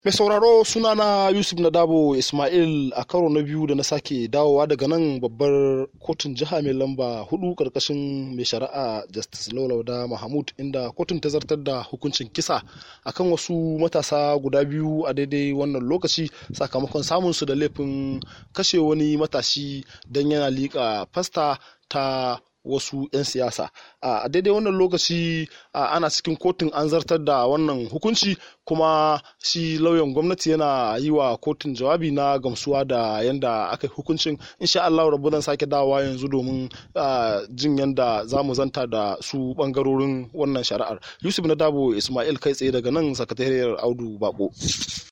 Mai sauraro sunana Yusuf Nadabo Ismail a karo na biyu da na sake dawowa daga nan babbar kotun jiha mai lamba hudu karkashin mai shari'a Justice Laulauda Mahmud inda kotun ta zartar da hukuncin kisa akan wasu matasa guda biyu a daidai wannan lokaci sakamakon samun su da laifin kashe wani matashi don yana liƙa fasta ta wasu 'yan siyasa a daidai wannan lokaci ana cikin kotun an zartar da wannan hukunci kuma shi lauyan gwamnati yana yi wa kotun jawabi na gamsuwa da yanda aka yi hukuncin insha Allah rabu zan sake dawowa yanzu domin jin yanda za mu zanta da su bangarorin wannan shari'ar yusuf na dabo ismail kai tsaye daga nan sakatariyar audu bako